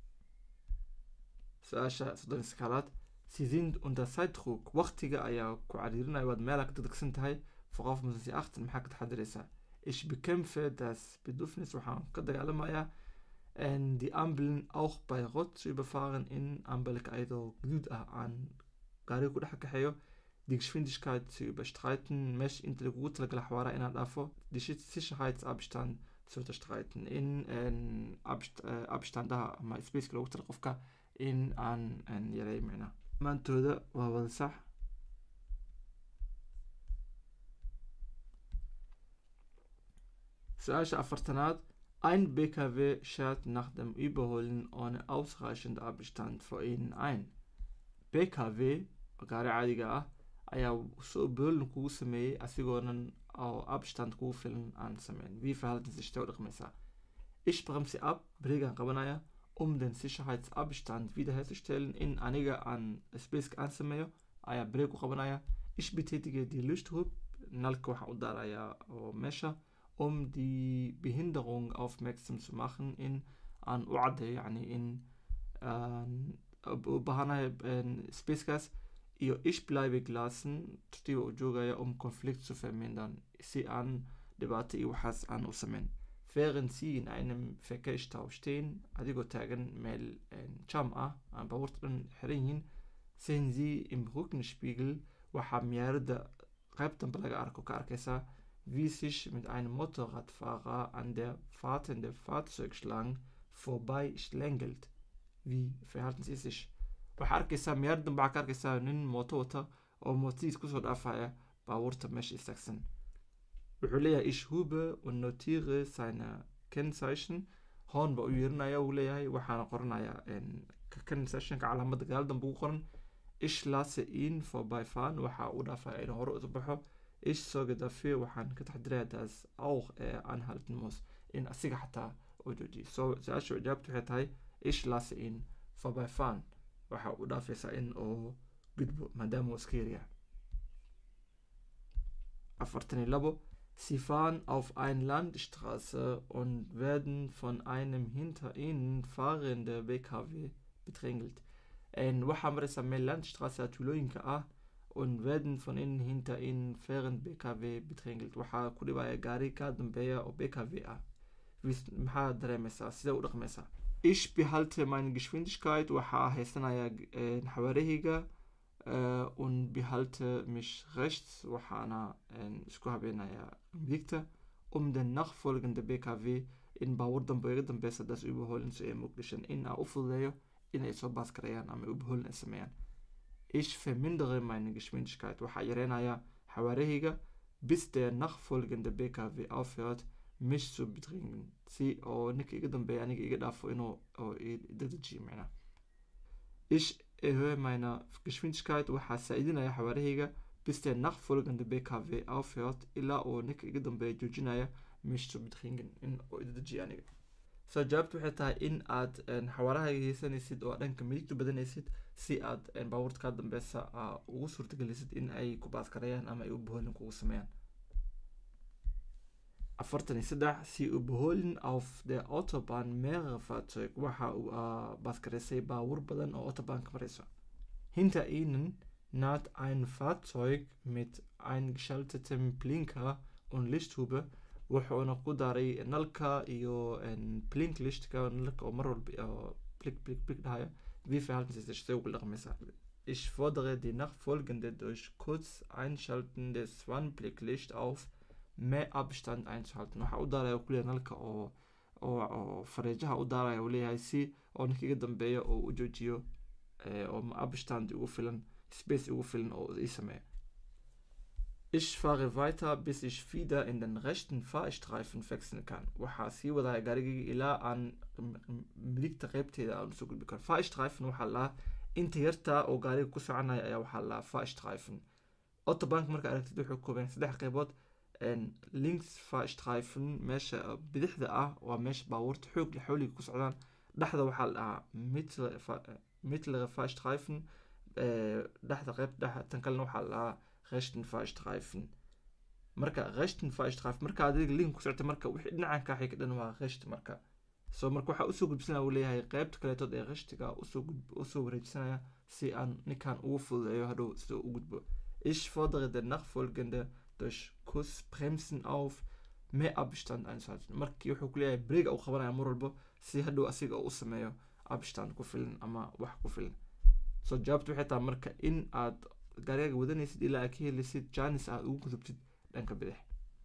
su-aasha soddon iskaalaad sie sind unter Zeitdruck waqtiga ayaa ku cariirinaya waad meelaa ka degdegsan tahay worauf müssen sie achten maxaa ka taxadiraysaa ich bekämpfe das Bedürfnis waxaan ka dagaalamayaa die Ampeln auch bei Rot zu überfahren in Ampelka ayadoo guduud ah aan gaariga ku dhex kaxeeyo die Geschwindigkeit zu überstreiten mesh inta lagugu talagala xawaara inaan dhaafo die Sicherheitsabstand zu unterstreiten in abst abstandaha ama spaceka loogu tala qofka in aan yareeyo micnaa maantooda waa wada sax su-aasha afartanaad ein BKW schert nach dem Überholen ohne ausreichend Abstand vor ihnen ein BKW gaari caadiga ah ayaa soo boolin kugu sameeyey asigoonan oo abstand kugu filan aan sameyn wie verhalten sich der u dhaqmaysaa ich bremse ab breegaan qabanaya um den Sicherheitsabstand wiederherzustellen in aniga aan spaceka aan sameeyo ayaa breeg u qabanaya ich betätige die Lichthub nalka waxaan u daarayaa oo meesha um die Behinderung aufmerksam zu machen in aan u caddeeyo yani in u baahanahay spacekaas iyo ich bleibe gelassen tiba u joogaya um konflikt zu vermindern si aan dhibaato iyo waxaas aan u sameyn während sie in einem Verkehrsstau stehen adigoo taagan meel jam ah aan baabuurta dhan xiran yihiin sehen sie im Rückenspiegel waxaa miyaaradda qayb dambe laga arko ka arkaysaa wie sich mit einem Motorradfahrer an der fahrtende Fahrzeugschlange vorbei schlängelt. Wie verhalten sie sich? waxaa arkaysaa miyaar dambe waxaa ka arkaysaa nin mooto wata oo mootadiis kusoo dhaafaya baabuurta meesha istaagsan wuxuu leeyahay ich hube und notiere seine kennzeichen hoon ba u yeerinaya uu leeyahay waxaana qoranayaa kennzeichenka calaamadda gadaal dambe ugu qoran ich lasse ihn vorbeifahren waxaa u dhaafaya inuu hore usu baxo ich sorge dafür waxaan ka taxdiraya das auch er anhalten muss in asiga xataa uu joojiyo so su-aasha jawaabtu waxay tahay ich lasse ihn vorbeifahren waxa u dhaafaysaa in uu gudbo maadaama uu iska yaryahay afartan iyo labo Sie fahren auf eine Landstraße und werden von einem hinter ihnen fahrenden BKW bedrängelt. En waxaa maraysaa meel landstraße tuulooyinka ah und werden von innen hinter ihnen fahrend BKW bedrängelt. waxaa ku dhibaya gaari ka dambeeya oo BKW ah. maxaa dareemaysaa sidee u dhaqmaysaa ich behalte meine Geschwindigkeit waxaa haysanaya xawaarahayga Uh, und behalte mich rechts waxaana isku habeenaya midigta um den nachfolgende BKW in baabuur dambe iga dambeysa das überholen zu ermöglichen in aan u fududeeyo inay soo baas gareeyaan ama überholen ay sameeyaan ich vermindere meine Geschwindigkeit waxaa yareynaya xawaarahayga bis der nachfolgende BKW aufhört mich zu bedringen si oo ninka iga dambeeya aniga iga dhaafo inuu dedejiyo micnaa ich erhöhe meine Geschwindigkeit waxaa saaidinaya xawaarahayga bis der nachfolgende BKW aufhört ilaa uu ninka iga dambeeya joojinaya mich zu bedringen in uu dedejiyo aniga soo jawaabtu waxay tahay in aad xawaarahayga haysanaysid oo dhanka midigtu badanaysid si aad baabuurta kaa dambeysa ugu suurtagelisid in ay ku baaskarayaan ama ay u boholin kugu sameeyaan afartan iyo saddex sie überholen auf der Autobahn mehrere Fahrzeuge waxa uu baaskareysay baabuur badan oo autobahnka marayso hinter ihnen naht ein Fahrzeug mit eingeschaltetem Blinker und Lichthube wuxuuna ku daray nalka iyo blinklichtka nalka oo mar walba blik blik blik dhahaya wie verhalten sie sich sehr ugu dhaqmaysaa ich fordere die nachfolgende durch kurz einschalten des Warnblicklicht auf mehr Abstand einzuhalten waxaa u daaraya kuleeyahay nalka oo oo fareejaha u daaraya uu leeyahay si oo ninka iga dambeeya oo u joojiyo oo abstand ugu filan space ugu filan oo ii sameeyo ich fahre weiter bis ich wieder in den rechten Fahrstreifen wechseln kann waxaa sii wadaya gaarigayga ilaa aan midigta qeybteeda aan usoo gudbi karo Fahrstreifen waxaa lahaa inta yarta oo gaariga ku soconaya ayaa waxaa lahaa Fahrstreifen autobank marka aragtid wuxuu kooban saddex qeybood links faastreifen meesha bidixda ah waa meesha baabuurta xoog la xooliga ku socdaan dhexda waxaa la dhahaa mittlere faastreifen dhexda qeybta dhexe tan kalena waxaa la dhahaa rechten faastreifen marka rechten faastreifen marka adiga link ku socota marka wixii dhinacan kaa xiga dhan waa recht marka so marka waxaa usoo gudbisanaya uu leeyahay qeybta kaleetood ee reshtiga usoo usoo wareejisanaya si aan ninkan ugu fududeeyo hadhow sida u gudbo ich fordere den nachfolgende durch Kuss bremsen auf mehr Abstand einzuhalten markii wuxuu ku leeyahay breega uu qabanaya mar walbo si hadhow asiga u sameeyo abstand ku filan ama wax ku filan so jawaabtu waxay tahay marka in aad gaarigaga wadanaysid ilaa aad ka helisid janis aad ugu gudubtid dhanka bidix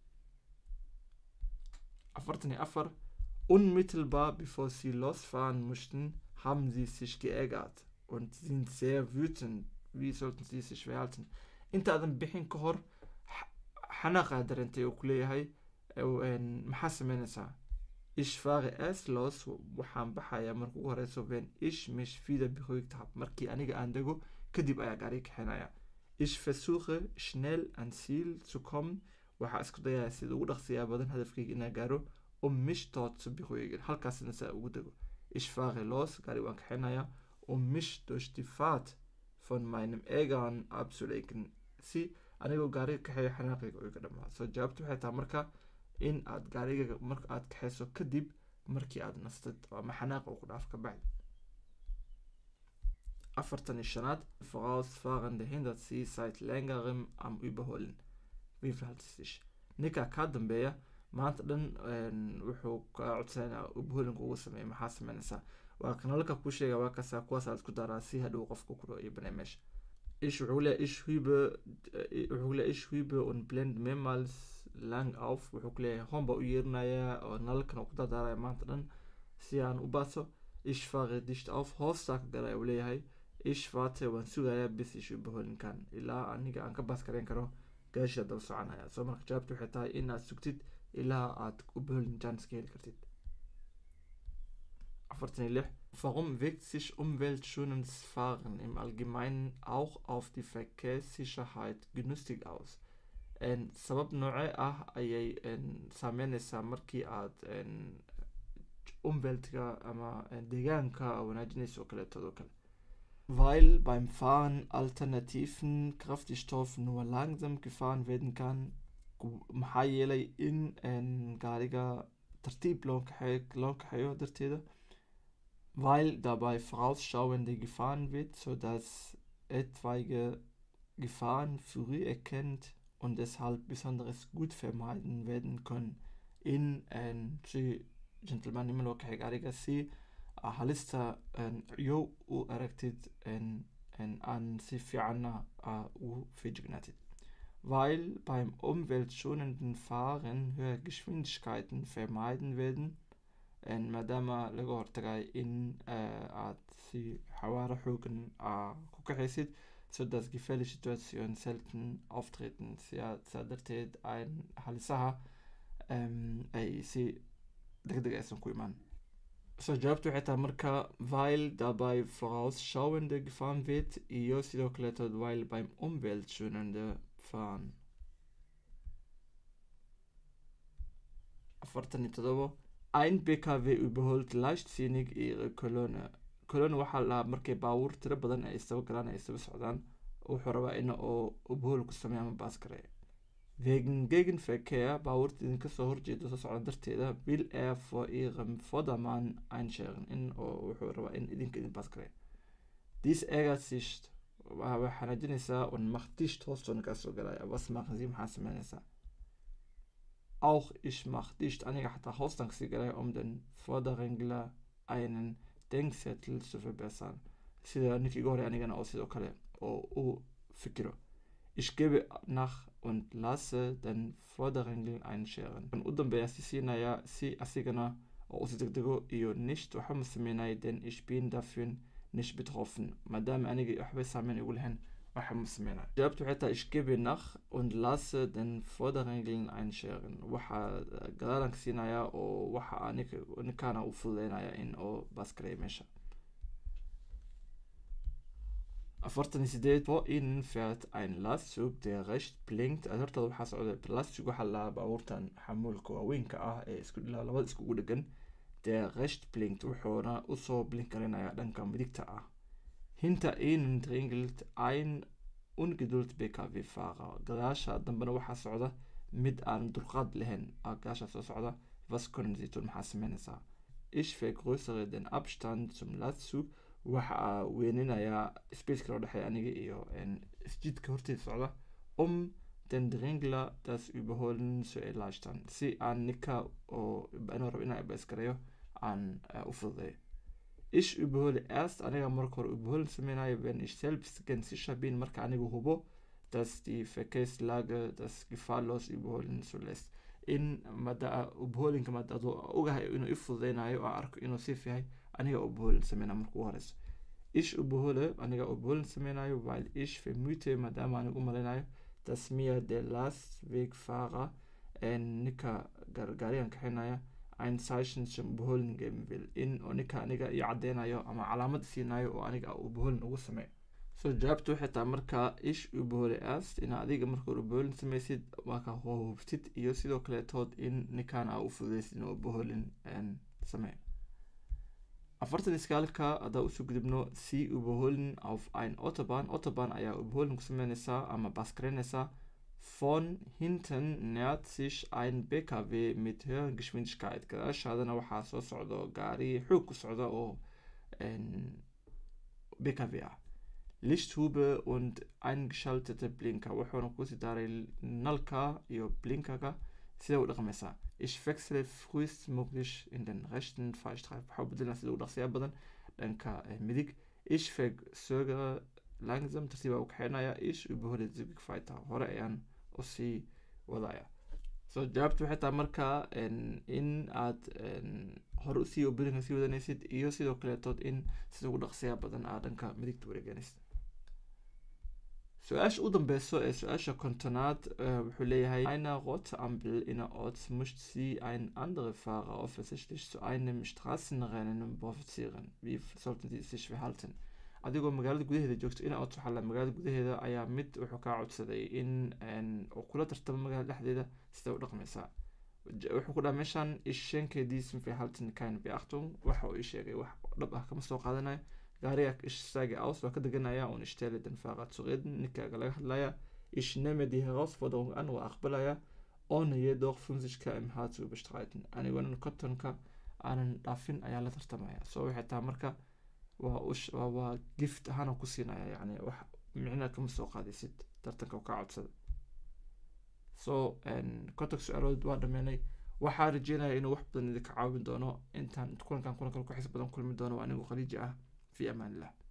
afartan iyo afar unmittelbar bevor sie losfahren mussten haben sie sich geärgert und sind sehr wütend wie sollten sie sich verhalten intaadan bixin ka hor xanaaqaa dareentay oo ku leeyahay maxaa sameynaysaa ich fahre erst los waxaan baxayaa marka ugu horeyso wenn ich mich wieder beruhigt habe markii aniga aan dego kadib ayaa gaariga kaxinaya ich versuche schnell ans ziel zu kommen waxaa isku dayaa sida ugu dhaqsiyaa badan hadafkayga inaan gaaro um mich dort zu beruhigen halkaasna saa ugu dego ich fahre los gaari waan kaxinaya um mich durch die fahrt von meinem Ärgern abzulenken si anigoo gaariga kaxeeyo xanaaqayga oo iga dhamaa soo jawaabtu waxay tahay marka in aad gaariga marka aad kaxeyso kadib markii aad nastid ama xanaaq oo ku dhaaf ka bacdi afartan iyo shanaad vorausfahrende hindert sie seit längerem am überholen wie verhält es sich ninka kaa dambeeya maanta dhan wuxuu ka codsanaya ubholinka ugu sameeya maxaa sameynaysaa waa kanalka ku sheega waa kasaa kuwaas aad isku daraa si hadhow qofka ku iyo banay meesha ich wuxuu leeyahay ich hübe wuxuu leeyahay ich hübe und blend mehrmals lang auf wuxuu ku leeyahay hoon baa u yeerinayaa oo nalalkan oo ku dardaaraya maanta dhan si aan u baaso ich fahre dicht auf hoostaa ka galaya uu leeyahay ich warte waan sugayaa bis ich überholen kann ilaa aniga aan ka baas karayn karo gaasha daba soconaya soo marka jawaabtu waxay tahay inaad sugtid ilaa aad überholen chance ka heli kartid afartan iyo lix Warum wirkt sich umweltschonendes Fahren im Allgemeinen auch auf die Verkehrssicherheit günstig aus? sabab noocee ah ayay saameyneysaa markii aad umweltga ama deegaanka wanaajinaysa oo kaleetoodo kale weil beim Fahren alternativen Kraftstoff nur langsam gefahren werden kann maxaa yeelay in gaariga tartiib loo kaxeeyo loo kaxeeyo darteeda weil dabei vorausschauende gefahren wird, sodass etwaige Gefahren früh erkennt und deshalb besonders gut vermeiden werden können. In si gentlemanimo kaxegaariga si halista yo u aragtid an si fiicanna u feejignaatid. Weil beim umweltschonenden Fahren höhere Geschwindigkeiten vermeiden werden, maadaama laga hortagay in aad si xawaaro xoogan ku kaxaysid so dass gefährliche Situationen selten auftreten saa darteed ein halisaha ay si degdeg aysan ku imaan so jawaabtu waxay tahay marka weil dabei vorausschauende gefahren wird iyo sidoo kaleetood weil beim umweltschonende fahren afartan iyo todobo ein BKW überholt leichtsinnig ihre Kolonne. Kolonne waxaa la dhahaa markay baabuur tiro badan ay isdaba galaan ay isdaba socdaan wuxuu rabaa in oo ubahol ku sameeya ama baas gareeya wegen Gegenverkehr baabuurta idinka soo horjeeda soo socda darteeda will er vor ihrem Vordermann einscheren in oo wuxuu rabaa in idinka idin baas gareeya dies ärgert sich way xanaajinaysaa und macht dicht hoostoona kaa soo galaya was machen sie maxaa sameynaysaa Auch ich mach dicht aniga xataa hoostan kasii galay um den Vorderregler einen Denkzettel zu verbessern. Sida ninkii iga horey anigana oo sidoo kale oo u fikiro. Ich gebe nach und lasse den Vorderregel einscheren. Kan u dambeeya si siinaya si asigana oo usi degdego iyo nicht waxa ma sameynaya denn ich bin dafür nicht betroffen. maadaama aniga waxbay saameyn igu lahayn waxa ma sameynaya jawaabtu waxay tahay ich gebe nach und lasse den Vorderregeln einscheren waxaa gadaalanka siinaya oo waxa ninkaana u fududeynaya in oo baskareeya meesha afartan iyo sideed vor ihnen fährt ein Lastzug der recht blinkt also hortada waxaa socda lastzug waxaa la baabuurtan xamuulka waaweynka ah ee isku labada iskugu dhegan der recht blinkt wuxuuna usoo blinkarinaya dhanka midigta ah hinter ihnen dringelt ein ungeduld bkv fahrer gadaasha dambena waxaa socda mid aan dulqaad lahayn gadaasha soo socda was können sie tun maxaa sameynaysaa ich vergrößere den abstand zum lastzug waxaa weyninayaa spaceka loo dhexeeya aniga iyo isjidka horteeda socda um den dringler das überholen zu erleichtern si aan ninka oo inuu rabo inaan ibaskareeyo aan u fududeeyo ich überhole erst aniga marka hore überholen sameynayo wenn ich selbst ganz sicher bin marka aniga hubo dass die verkehrslage das gefahrlos überholen zulässt in mada ubholinka mada adoo ogahay inuu i fududeynayo oo arko inuu siif yahay aniga ubholin sameynaa marka ugu horeyso ich ubhole aniga ubholin sameynayo weil ich vermute maadaama aniga u maleynayo dass mir der lastwegfahrer ninka gaarigan kaxinaya ein Zeichen zum Überholen geben will in oo ninka aniga iyo cadeynayo ama calaamad siinayo oo aniga ubholin ugu sameeyo so jawaabtu waxay tahay marka ish ubahole erst in adiga marka ubaholin sameysid marka hubtid iyo sidoo kaleetood in ninkan aa u fududeysid inuu ubaholin sameeyo afartan iskaalka haddaa usoo gudubno si ubaholin auf ein autobahn autobahn ayaa ubaholin ku sameyneysaa ama baskareyneysaa von hinten nähert sich ein bkw mit höherer geschwindigkeit gadaashaadana waxaa soo socdo gaari xoog ku socda oo bkw ah lichthube und eingeschaltete blinker wuxuuna kusii daaray nalka iyo blinkaga sida u dhaqmaysaa ich wechsle frühestmöglich in den rechten fahrstreifen waxaa bedelna sida u dhaqsiyaa badan dhanka midig ich versögere langsam tartiib u kaxeynaya ich überhole zügig weiter hore ayaan usii wadaya so jawaabtu waxay tahay marka in aad hore usii obelinka sii wadanaysid iyo sidoo kaleetood in sida ugu dhaqsiyaa badan aad dhanka midigta wareeganaysid su-aasha u dambeyso ee su-aasha kontonaad wuxuu leeyahay einer rote ampel innerorts möchte sie ein andere Fahrer offensichtlich zu einem Straßenrennen provozieren wie sollten sie sich verhalten adigoo magaalada gudaheeda joogto innerorts waxaa la magaalada gudaheeda ayaa mid wuxuu kaa codsaday in uu kula tartamo magaalada dhexdeeda sida u dhaqmaysaa wuxuu ku dhaha meeshan ich schenke diesem Verhalten keine Beachtung waxa uu ii sheegay wax dhab ah kama soo qaadanayo gaariga ich steige aus waa ka deganaya und ich stelle den Fahrer zu reden ninkaaga laga hadlaya ich nehme die Herausforderung an waa aqbalaya ohne jedoch 50 km/h zu überstreiten anigoona kontonka aanan dhaafin ayaa la tartamaya so waxay tahay marka waa waa gift ahaana ku siinaya yani wax micna kama soo qaadaysid tartanka kaa codsada so kontonka su-aalood waa dhameynay waxaa rajeynaya inuu wax badan idinka caawin doono intaan kulankan kulan kale ku xiis badan kulmi doono anigu khaliiji ah في أمان الله